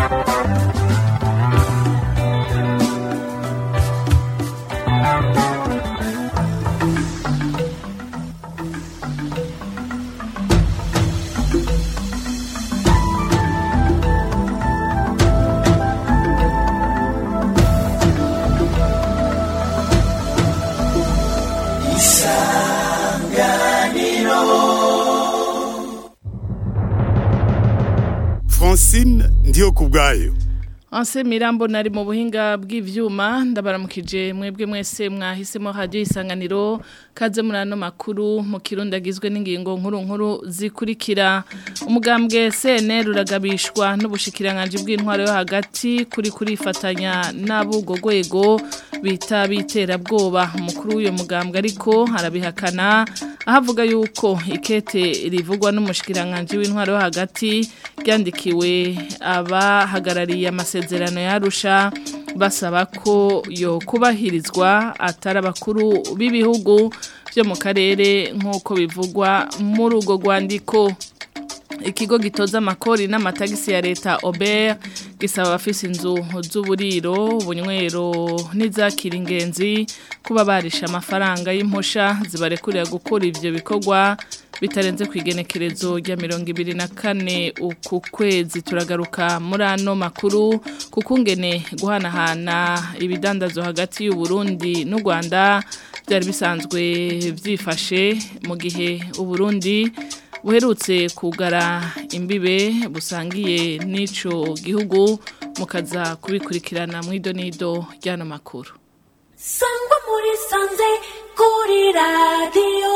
Francine ndiyo kubwayo Anse Mirambo nari mu buhinga bw'ivyuma ndabaramukije mwebwe mwese mwahisemo radio isanganiro kaze murano makuru mu kirundi agizwe n'ingingo nkuru nkuru zikurikira umugambwe CNL uragabishwa n'ubushikiranganje bw'intwaro yo hagati kuri kurifatanya n'abugo gwego bita biterabwoba umukuru w'uyo mugambwe ariko arabihakana ahavuga yuko ikete rivugwa n'umushikiranganje w'intwaro yo hagati ryandikiwe abahagarariye amasezerano yarusha basaba ko yo kubahirizwa atari abakuru b'ibihugu byo mu karere nk'uko bivugwa muri urwo rwandiko ikigo gitoza amakori n'amatagisi ya leta Aubert gisaba abafise inzu z'uburiro ubunywero n'izakira ingenzi kuba barisha amafaranga y'imposha zibarekurira gukora ivyo bikorwa bitarenze ku igenekerezo rya mirongo ibiri na kane uku kwezi turagaruka muri ano makuru kuko ngene guhanahana ibidandazo hagati y'u Burundi n'u Rwanda byari bisanzwe byifashe mu gihe u Burundi buherutse kugara imbibe busangiye n'ico gihugu mukaza kubikurikirana mu idonido ry'ano makuru sangwa muri sanze kuri radiyo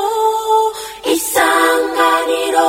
isanganiro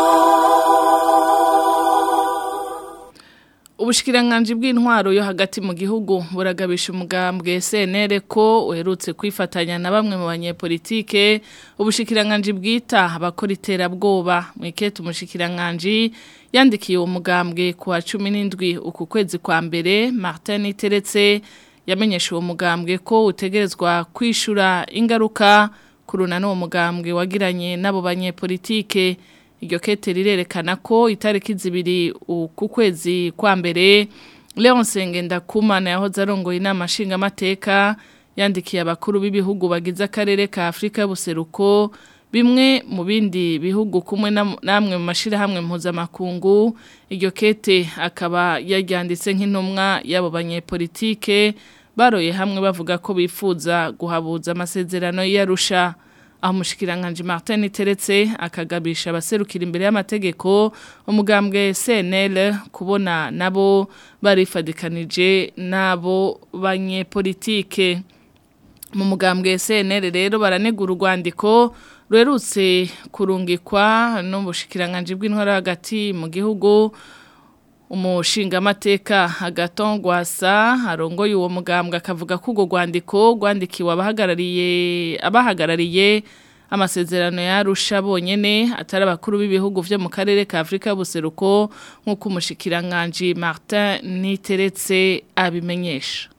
Ubushikiranganji bw'intwaro yo hagati mu gihugu buragabisha umugambwe CNL ko uherutse kwifatanya na bamwe mu banyepolitike ubushikiranganji bwita abakora iterabwoba mu ikete umushikiranganji yandikiye uwo mugambwe ku wa 17 uku kwezi kwa mbere Martin Iteretse yamenyesha uwo mugambwe ko utegerezwa kwishura ingaruka kuruna n'uwo mugambwe wagiranye n'abo banyepolitike iryo kete rirerekana ko itariki zibiri ku kwezi kwa mbere Leon Sengendakumana yahoze arongoye inama nshingamateka yandikiye abakuru b'ibihugu bagize akarere ka Afrika y'ubuseruko bimwe mu bindi bihugu kumwe namwe mu mashirahamwe mpuzamakungu iryo kete akaba yaryanditse nk'intumwa y'abo banyepolitike baroye hamwe bavuga ko bifuza guhabuza amasezerano y'arusha aho umushikiranganje Martin Teretse akagabisha abaserukira imbere y'amategeko umugambwe CNL kubona nabo barifadikanije nabo banyepolitike mu mugambwe CNL rero baranegura urwandiko rwerutse kurungikwa n'ubushikiranganje bw'intwaro hagati mu gihugu umushingamateka agatongwasa arongoye uwo mugambwe akavuga ko urwo rwandiko rwandikiwe abahagarariye abahagarariye amasezerano yarusha bonyene atari abakuru b'ibihugu vyo mu karere ka Afrika y'ubuseruko nk'uko umushikiranganje Martin Niteretse abimenyesha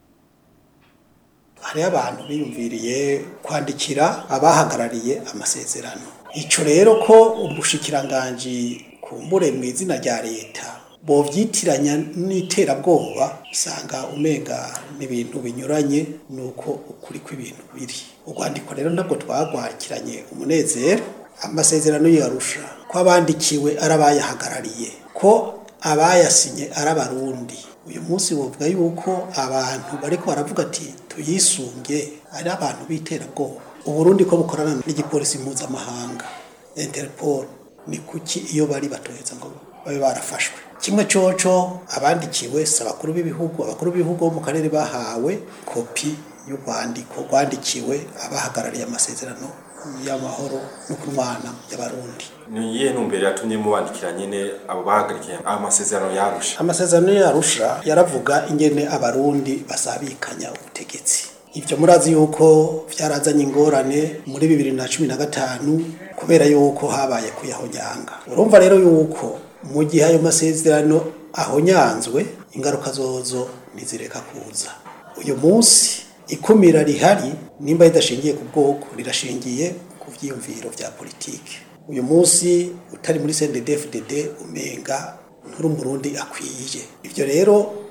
hariho abantu biyumviriye kwandikira abahagarariye amasezerano ico rero ko umushikiranganji kumbure mu izina rya leta bovyitiranya n'iterabwoba usanga umenga n'ibintu binyuranye nuko ukuri kw'ibintu biri urwandiko rero ntabwo twagwakiranye umunezero amasezerano yarusha ko abandikiwe ari abayahagarariye ko abayasinye ari abarundi uyu munsi wovuga yuko abantu bariko baravuga ati tuyisunge ari abantu b'iterabwoba uburundi ko bukorana n'igipolisi mpuzamahanga interpol ni kuki iyo bari batoheza ngo babe barafashwe kimwe coco abandikiwe si abakuru b'ibihugu abakuru b'ibihugu bo mu karere bahawe kopi y'urwandiko rwandikiwe abahagarariye amasezerano y'amahoro no kurwana y'abarundi ni iyihe ntumbero yatumye mubandikira nyine abo bahagarikiye amasezerano yarusha amasezerano yarusha yaravuga ingene abarundi basabikanya ubutegetsi ibyo murazi yuko byarazanye ingorane muri bibiri na cumi na gatanu kubera yuko habaye kuyahonyanga urumva rero yuko mu gihe ayo masezerano ahonyanzwe ingaruka zozo ntizireka kuza uyu munsi ikumira rihari nimba ridashingiye ku bwoko rirashingiye ku byiyumviro bya politiki uyu munsi utari muri CNDD-FDD umenga nturi umurundi akwiye ibyo rero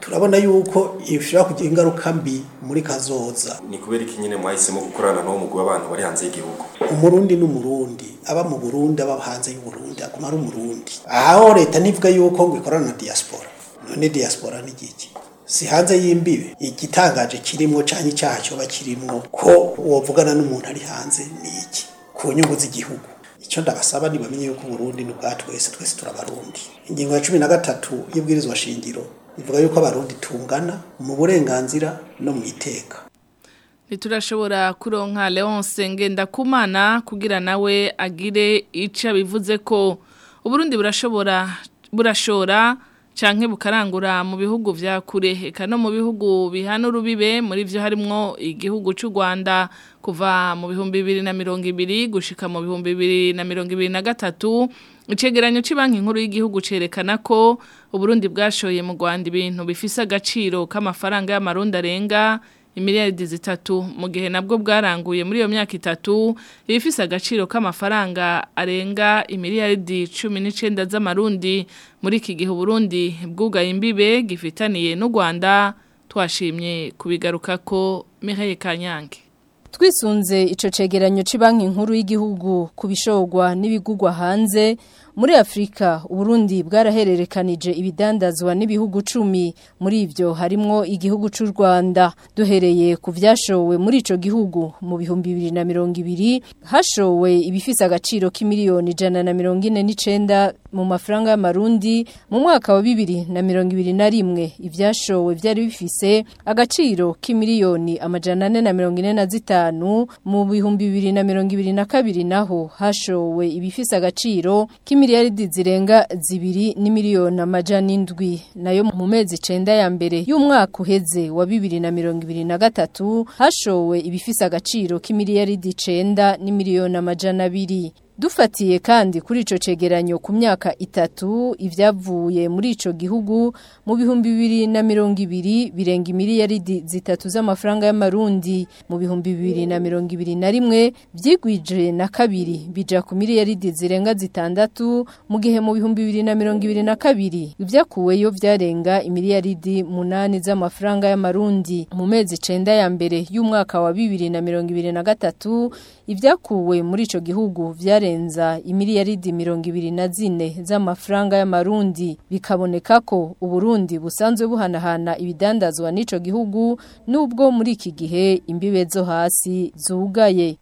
turabona yuko ishobora kugira ingaruka mbi muri kazoza ni kubera iki nyine mwahisemo gukorana n'uwo mugwi w'abantu bari hanze y'igihugu umurundi n'umurundi aba mu burundi aba hanze y'uburundi aguma ari umurundi aho leta ntivuga yuko ngo ikorana na diaspora none diaspora ni igiki si hanze y'imbibe igitangaje kirimwo canke icyaha cyoba kirimwo ko wovugana n'umuntu ari hanze ni iki ku nyungu z'igihugu icyo ndabasaba ntibamenye yuko uburundi ni ubwa twese twese turabarundi ingingo ya cumi na gatatu y'ibwirizwa shingiro ivuga yuko abarundi tungana mu burenganzira no mu iteka ntiturashobora kuronka leonce ngendakumana kugira nawe agire icyo abivuze ko uburundi burashobora burashora canke bukarangura mu bihugu vya kure eka no mu bihugu bihana urubibe muri vyo harimwo igihugu c'u Rwanda kuva mu bihumbi bibiri na mirongo ibiri gushika mu bihumbi bibiri na mirongo ibiri na gatatu icegeranyo c'banki nkuru y'igihugu cerekana ko uburundi bwashoye mu Rwanda ibintu bifise agaciro k'amafaranga y'amarundi arenga imiliyaridi zitatu mu gihe nabwo bwaranguye muri iyo myaka itatu ibifise agaciro k'amafaranga arenga imiliyaridi cumi n'icenda z'amarundi muri iki gihe uburundi bwugaye imbibe gifitaniye n'u rwanda twashimye kubigaruka ko mihaye kanyange twisunze ico cegeranyo c'banki nkuru y'igihugu kubishogwa n'ibigugwa hanze muri Afrika Uburundi bwarahererekanije ibidandazwa n'ibihugu cumi muri ivyo harimwo igihugu c'u Rwanda duhereye ku vyashowe muri ico gihugu mu bihumbi 2020 hashowe ibifise agaciro k'imiliyoni ijana na mirongo ine n'icenda mu mafaranga y'amarundi mu mwaka wa bibiri na mirongo ibiri na rimwe ivyashowe vyari bifise agaciro k'imiliyoni amajana ane na mirongo ine na zitanu mu bihumbi bibiri na mirongo ibiri na kabiri naho hashowe ibifise agaciro k'imiliyaridi zirenga zibiri n'imiliyoni amajana indwi nayo mu mezi icenda ya mbere y'umwaka uheze wa bibiri na mirongo ibiri na gatatu hashowe ibifise agaciro k'imiliyaridi icenda n'imiliyoni amajana abiri Dufatiye kandi kuri ico cegeranyo ku myaka itatu ivyavuye muri ico gihugu mu bihumbi bibiri na mirongo ibiri birenga imiliyaridi zitatu z'amafaranga y'amarundi mu bihumbi bibiri na mirongo ibiri na rimwe vyigwije na kabiri bija ku miliyaridi zirenga zitandatu mu gihe mu bihumbi bibiri na mirongo ibiri na kabiri ivyakuweyo vyarenga imiliyaridi munani z'amafaranga y'amarundi mu mezi icenda ya mbere y'umwaka wa bibiri na mirongo ibiri na gatatu ivyakuwe muri ico gihugu vyarenza imiliyaridi mirongo ibiri na zine z'amafaranga y'amarundi bikaboneka ko uburundi busanzwe buhanahana ibidandazwa n'ico gihugu nubwo muri iki gihe imbibe zo hasi zugaye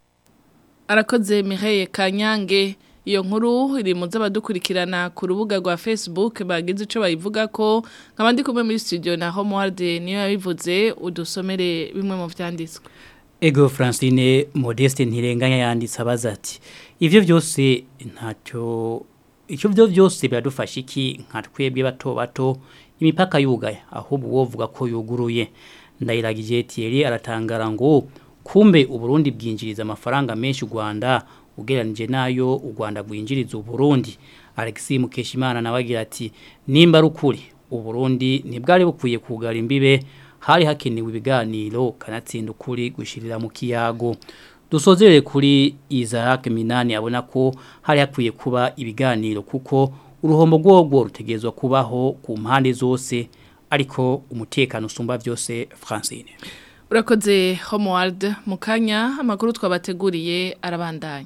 arakoze Mireille Kanyange iyo nkuru iri mu z'abadukurikirana ku rubuga rwa Facebook bagize ico bayivuga ko nkabandi kumwe muri studio na Homeward niyo yabivuze udusomere bimwe mu vyanditswe Ego Francine Modeste ntirenganya yanditse abaza ati ivyo byose ntacyo icyo byo byose biradufasha iki nka twebwe bato bato imipaka yugaye ahubwo wovuga ko yuguruye ndayiragije Thierry aratangara ngo kumbe uburundi bwinjiriza amafaranga menshi u Rwanda ugeranije nayo u Rwanda rwinjiriza uburundi Alexis Mukeshimana nawe agira ati nimba ari ukuri uburundi ntibwari bukwiye kugara imbibe hari hakenewe ibiganiro kanatsinda ukuri gushirira mu kiyago dusozerere kuri Isaac Minani abona ko hari hakwiye kuba ibiganiro kuko uruhombo rwogwo rutegezwa kubaho ku mpande zose ariko umutekano usumba byose Francine urakoze Homeward mu kanya amakuru twabateguriye arabandanya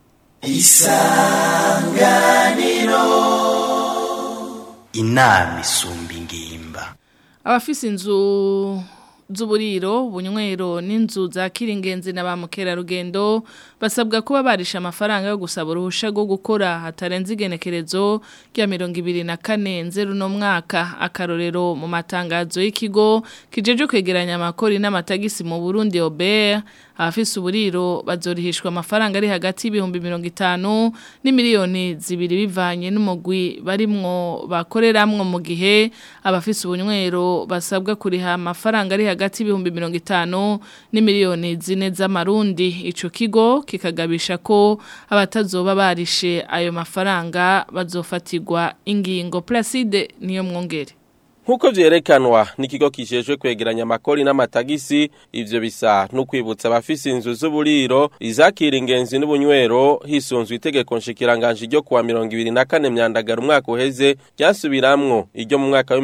isanganiro inama isumba ingimba abafise inzu z'uburiro bunywero n'inzu za kiringenzi na ba mukerarugendo basabwa kuba barisha amafaranga yo gusaba uruhusha rwo gukora hatarenze igenekerezo rya mirongo ibiri na kane nzeru no mwaka akarorero mu matangazo y'ikigo kijeje kwegeranya amakori n'amatagisi mu Burundi Obert abafise uburiro bazorihishwa amafaranga ari hagati y'ibihumbi mirongo itanu n'imiliyoni zibiri bivanye n'umugwi barimwo bakoreramwo mu gihe abafise ubunywero basabwa kuriha amafaranga ari hagati y'ibihumbi mirongo itanu n'imiliyoni zine z'amarundi ico kigo kikagabisha ko abatazoba barishe ayo mafaranga bazofatirwa ingingo Placide niyo mwongere Nkuko vyerekanwa n'ikigo kijejwe kwegeranya amakori n'amatagisi ivyo bisa no kwibutsa abafise inzu z'uburiro izakira ingenzi n'ubunywero hisunzwe itegeko nshikiranganje ryo kuwa 2024 myandagara umwaka uheze ryasubiramwo iryo mu mwaka wa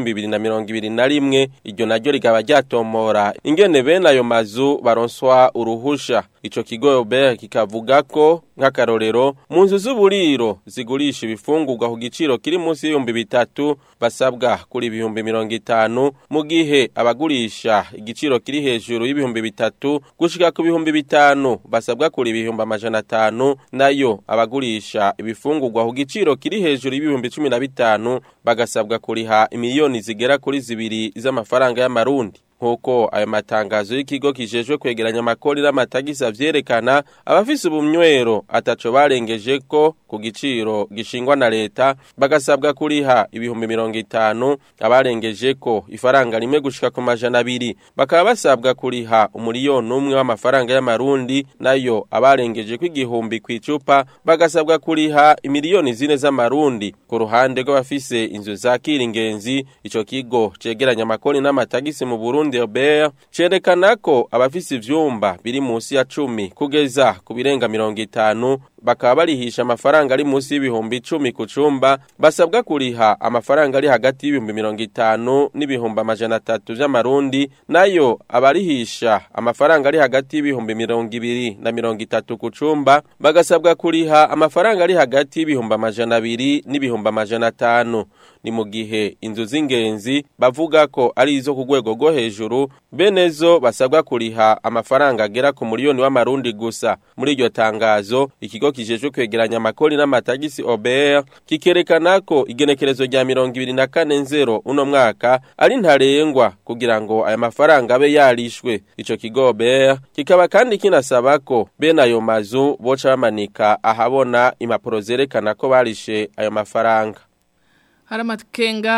2021 iryo naryo rigaba ryatomora ingene bene ayo mazu baronswa uruhusha ico kigo Robert kikavuga ko nk'akarorero mu nzu z'uburiro zigurisha ibifungurwa ku giciro kiri munsi y'ibihumbi bitatu basabwa kuri ibihumbi mirongo itanu mu gihe abagurisha igiciro kiri hejuru y'ibihumbi bitatu gushika ku bihumbi bitanu basabwa kuri ibihumbi amajana atanu nayo abagurisha ibifungurwa ku giciro kiri hejuru y'ibihumbi cumi na bitanu bagasabwa kuriha imiliyoni zigera kuri zibiri z'amafaranga y'amarundi nkuko ayo matangazo y'ikigo kijejwe kwegeranya amakori n'amatagisi avyerekana abafise ubumnywero ataco barengeje ko ku giciro gishingwa na leta bagasabwa kuriha ibihumbi mirongo itanu abarengeje ko ifaranga rimwe gushika ku majana abiri bakaba basabwa kuriha umuriyoni umwe w'amafaranga y'amarundi nayo abarengeje ko igihumbi kw'icupa bagasabwa kuriha imiliyoni zine z'amarundi ku ruhande rw'abafise inzu zakira ingenzi ico kigo cegeranya amakori n'amatagisi mu Burundi Robert cerekana ko abafise ivyumba biri munsi ya cumi kugeza ku birenga mirongo itanu bakaba barihisha amafaranga ari munsi y'ibihumbi icumi ku cumba basabwa kuriha amafaranga ari hagati y'ibihumbi mirongo itanu n'ibihumbi amajana atatu vy'amarundi nayo abarihisha amafaranga ari hagati y'ibihumbi mirongo ibiri na mirongo itatu ku cumba bagasabwa kuriha amafaranga ari hagati y'ibihumbi amajana abiri n'ibihumbi amajana atanu ni mu gihe inzu z'ingenzi bavuga ko ari izo ku rwego rwo hejuru benezo basabwa kuriha amafaranga agera ku miliyoni w'amarundi gusa muri iryo tangazo ikigo kijejwe kwegeranya amakori n'amatagisi OBR kikerekana ko igenekerezo rya mirongo ibiri na kane nzero uno mwaka ari ntarengwa kugira ngo aya mafaranga abe yarishwe ico kigo OBR kikaba kandi kinasaba ko bene ayo mazu boca bamanika ahabona impapuro zerekana ko barishe ayo mafaranga hari amakenga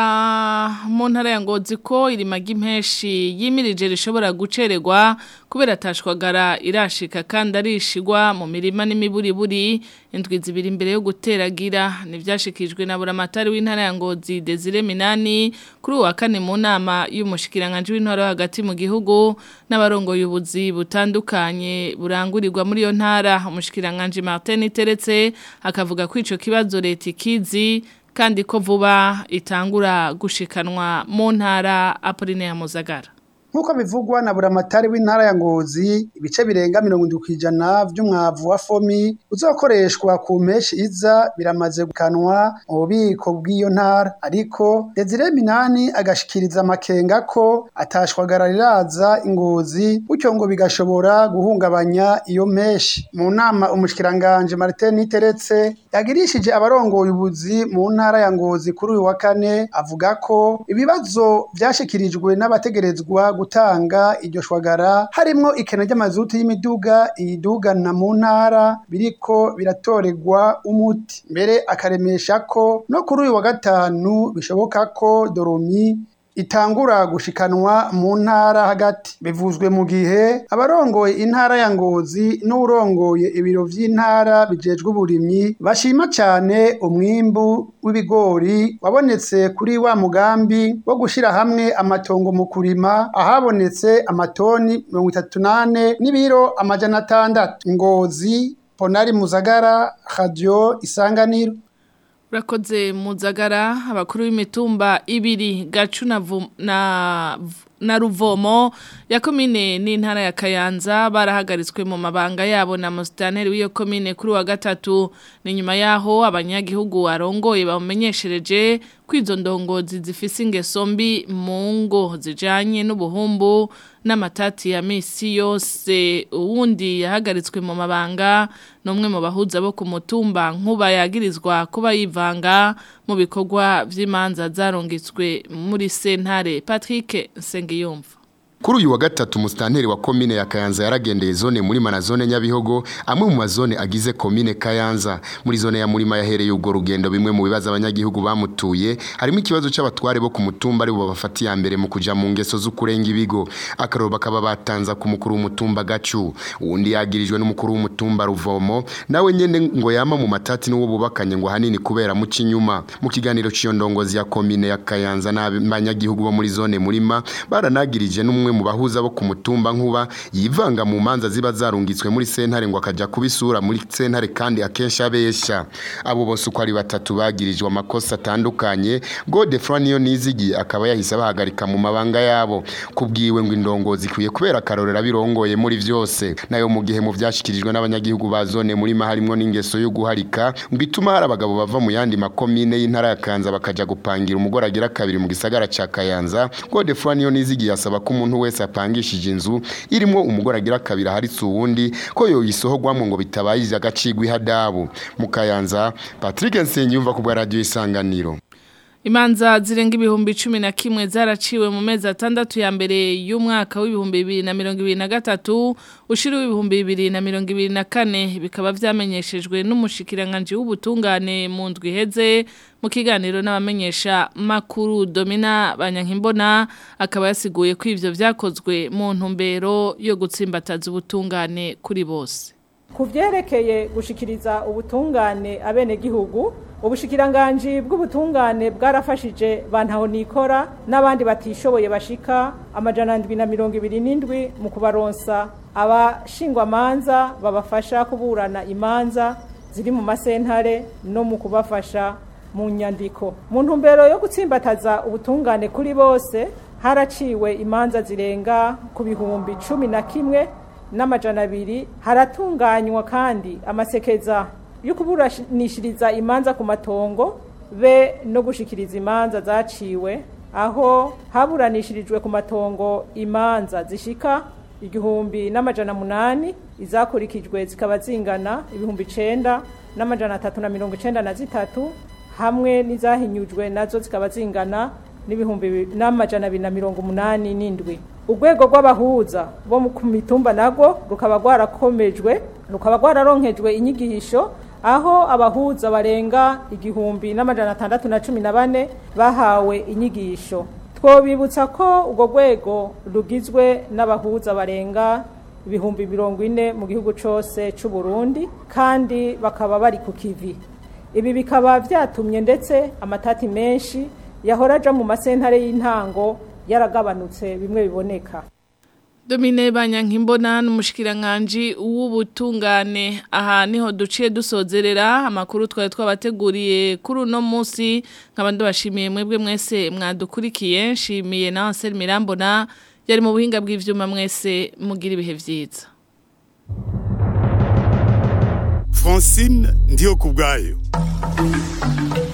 mu ntara ya ngozi ko irimaga impeshi yimirije rishobora gucererwa kubera atashwagara irashika kandi arishigwa mu mirima n'imiburiburi indwi zibiri imbere yo guteragira ntibyashikijwe na buramatari w'intara ya ngozi Desire Minani kuri uwa kane mu nama y'umushikiranganje w'intara hagati mu gihugu n'abarongoye ubuzi butandukanye burangurirwa muri iyo ntara umushikiranganje Martin Teretse akavuga ko ico kibazo leta ikizi kandi ko vuba itangura gushikanwa mu ntara Apollinaire Muzagara Nkuko bivugwa na buramatari w'intara ya Ngozi ibice birenga 70% vy'umwavu wa fomi uzokoreshwa ku mpeshi iza biramaze gukanwa mu bubiko bw'iyo ntara ariko Desire Minani agashikiriza amakenga ko atashwagara riraza ingozi bityo ngo bigashobora guhungabanya iyo mpeshi mu nama umushikiranganje Martin Teretse yagirishije abarongoye ubuzi mu ntara ya Ngozi kuri uyu wa kane avuga ko ibibazo vyashikirijwe n'abategerezwa gutanga iryo shwagara harimwo ikena ry'amazuti y'imiduga iyidugana mu ntara biriko biratoregwa umuti mbere akaremesha ko no kuri uyu wa gatanu bishoboka ko doromi itangura gushikanwa mu ntara hagati bivuzwe mu gihe abarongoye intara ya ngozi n'urongoye ibiro vy'intara bijejwe uburimyi bashima cyane umwimbu w'ibigori wabonetse kuri wa mugambi wo gushira hamwe amatongo mu kurima ahabonetse amatoni mirongo itatu nane n'ibiro amajana atandatu ngozi ponari muzagara radio isanganiro Urakoze muzagara abakuru b'imitumba ibiri gacu na, na, na ruvomo ya komine n'intara ya Kayanza barahagaritswe mu mabanga yabo na musitanteri w'iyo komine kuri wa gatatu ni nyuma yaho abanyagihugu arongoye bamumenyeshereje ko izo ndongozi zifise ingeso mbi mu ngo zijanye n'ubuhumbu n'amatati ya misi yose uwundi yahagaritswe mu mabanga n'umwe mu bahuza bo ku mutumba nkuba yagirizwa kuba yivanga mu bikorwa vy'imanza zarongitswe muri sentare Patrick Sengiyumva Kuri uyu wa gatatu mustanteri wa komine ya Kayanza yaragendeye zone muri na zone Nyabihogo amwe mu mazone agize komine Kayanza muri zone ya Murima yahereye ubwo rugendo bimwe mu bibazo abanyagihugu bamutuye harimo ikibazo c'abatware bo ku mutumba ari bo bafati ya mbere mu kuja mu ngeso z'ukurenga ibigo akaroro bakaba batanza ku mukuru w'umutumba gacu uwundi yagirijwe n'umukuru w'umutumba Ruvomo nawe nyene ngo yama mu matati n'uwo bubakanye ngo hanini kubera mu kinyuma mu kiganiro ciyo ndongozi ya komine ya Kayanza n'abanyagihugu bo muri zone Murima baranagirije n'umwe mu bahuza bo ku mutumba nkuba yivanga mu manza ziba zarungitswe muri sentare ngo akaja kubisura muri sentare kandi akesha abesha abo bose uko ari batatu bagirijwe amakosa atandukanye Godefroid niyo nizigi akaba yahise bahagarika mu mabanga yabo kubwiwe ngo indongozi ikwiye kubera akarorera birongoye muri vyose nayo mu gihe mu vyashikirijwe n'abanyagihugu ba zone muri harimwo n'ingeso yo guharika ngo ituma hari abagabo bava mu yandi makomine y'intara ya Kanza bakaja gupangira umugore agira kabiri mu gisagara ca Kayanza Godefroid niyo nizigi yasaba ko umuntu wese apangishije inzu irimo umugore agira kabiri haritse uwundi ko yoyisohogwamwo ngo bitabayize agacigwa ihadabu mu Kayanza Patrick Nsengiyumva ku bwa radio isanganiro Imanza zirenga ibihumbi cumi na kimwe zaraciwe mu mezi atandatu ya mbere y'umwaka w'ibihumbi bibiri na mirongo ibiri na gatatu ushira w'ibihumbi bibiri na mirongo ibiri na kane bikaba vyamenyeshejwe n'umushikiranganji w'ubutungane mu ndwi iheze mu kiganiro n'abamenyesha makuru Domina Banyankimbona akaba yasiguye ko ivyo vyakozwe mu ntumbero yo gutsimbataza ubutungane kuri bose ku byerekeye gushikiriza ubutungane abenegihugu ubushikiranganji bw'ubutungane bwarafashije bantaho nikora n'abandi batishoboye bashika amajana ndwi na mirongo ibiri n'indwi mu kubaronsa abashingwamanza babafasha kuburana imanza ziri mu masentare no mu kubafasha mu nyandiko mu ntumbero yo gutsimbataza ubutungane kuri bose haraciwe imanza zirenga ku bihumbi cumi na kimwe n'amajana abiri haratunganywa kandi amasekeza yo kuburanishiriza imanza ku matongo be no gushikiriza imanza zaciwe aho haburanishirijwe ku matongo imanza zishika igihumbi n'amajana munani izakurikijwe zikaba zingana ibihumbi icenda n'amajana atatu na mirongo icenda na zitatu hamwe n'izahinyujwe nazo zikaba zingana n'ibihumbi n'amajana abiri na mirongo umunani n'indwi urwego rw'abahuza bo ku mitumba nabwo rukaba rwarakomejwe rukaba rwararonkejwe inyigisho aho abahuza barenga igihumbi n'amajana atandatu na cumi na bane bahawe inyigisho twobibutsa ko urwo rwego rugizwe n'abahuza barenga ibihumbi mirongo ine mu gihugu cyose cy'u Burundi kandi bakaba bari ku kivi ibi bikaba byatumye ndetse amatati menshi yahora aja mu masentare y'intango yaragabanutse bimwe biboneka Domine Banyankimbona n'umushikiranganje w'ubutungane aha niho duciye dusozerera amakuru twari twabateguriye kuri uno munsi nk'abandi bashimiye mwebwe mwese mwadukurikiye nshimiye na Ansel Mirambona yari mu buhinga bw'ivyuma mwese mugira ibihe vyiza Francine ndiyo kubgayo